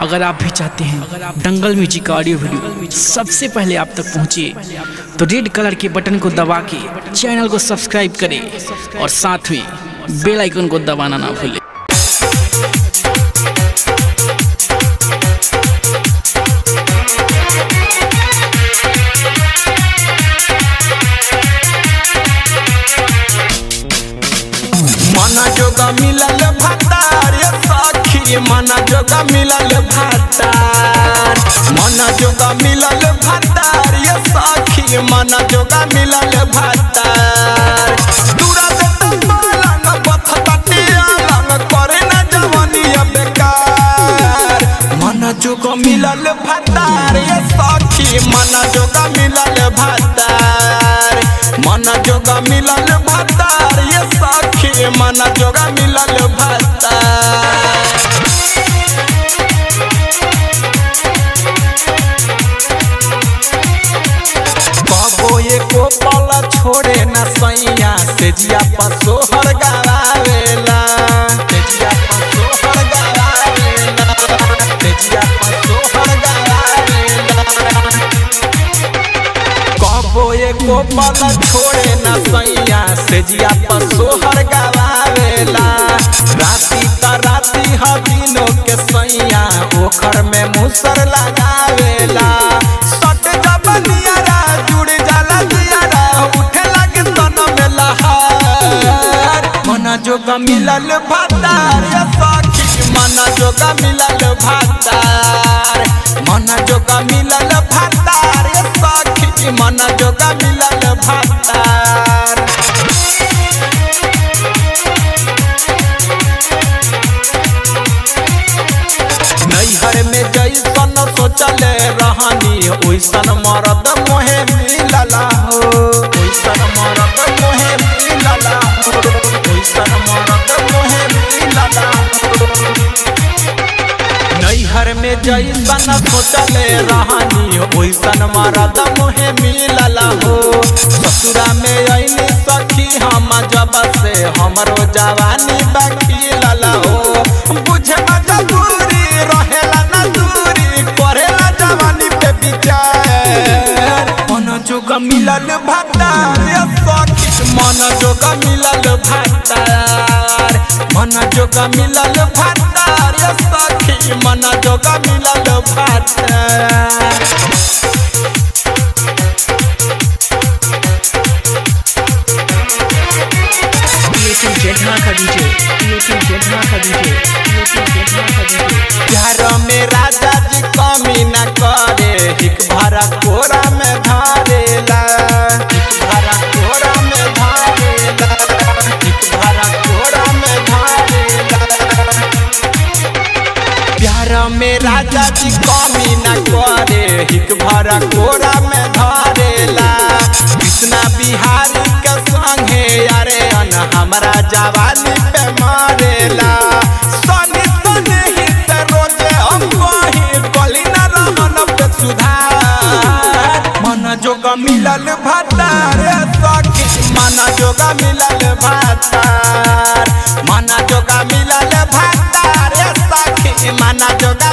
अगर आप भी चाहते हैं दंगल म्यूजिक का ऑडियो वीडियो सबसे पहले आप तक पहुंचे तो रेड कलर के बटन को दबा के चैनल को सब्सक्राइब करें और साथ में बेल आइकन को दबाना ना भूलें मना जोगा मिलल भातार ये सखी मना जोगा मिलल भातार मना जोगा मिलल भातार ये सखी मना जोगा मिलल भातार दूरा से तबालंग बथतटी अलंग करे न जवानिया बेकार मना जोगा मिलल भातार ये सखी मना जोगा मिलल भातार मना जोगा मिलल भातार ये सखी मना जोगा मिलल भातार कबो एको पल छोड़े न सैया से जिया पसो हर गवावेला तेजिया पसो हर गवावेला तेजिया पसो हर गवावेला कबो एको पल छोड़े न सैया से जिया पसो हर गवावेला राती त राती ह दिनों के सैया ओखर में मुसर लगावेला सट जब नियारा जुड़ जाला दियारा उठे लगे तन में लहार मना जोगा मिलल भातार ये सखी मना जोगा मिलल भातार मना जोगा मिलल भातार ये सखी मना जोगा मिलल भातार नैहर में जैसन सोचले रहनी ओइसन मरद मोहे मिलला हो ओइसन मरद मोहे मिलला हो ओइसन मरद मोहे मिलला हो नैहर में जैसन सोचले रहनी ओइसन मरद मोहे मिलला हो ससुरा में अइनी सखी हम जब से हमरो जवानी बखिलला हो बुझे मजबूरी रहेला ना दूरी करेला जवानी पे विचार मन जोग मिलल भातार ये सखी मन जोग मिलल भातार मन जोग मिलल भातार ये सखी मन जोग मिलल भातार क्रिएटिव जेठा का डीजे क्रिएटिव जेठा का डीजे क्रिएटिव जेठा का डीजे प्यार में राजा जी कमी न करे हिक भरा कोरा में धारेला हिक भरा कोरा में धारेला हिक भरा कोरा में धारेला प्यार में राजा जी कमी न करे हिक भरा कोरा में धारेला कृष्णा बिहारी के संगे अरे अन हमरा जवानी पे मारेला सनी सनी ही से रोजे हम वही गली न रहन पे सुधार मन जोग मिलल भातार सखी मन जोग मिलल भातार मन जोग मिलल भातार सखी मन जोग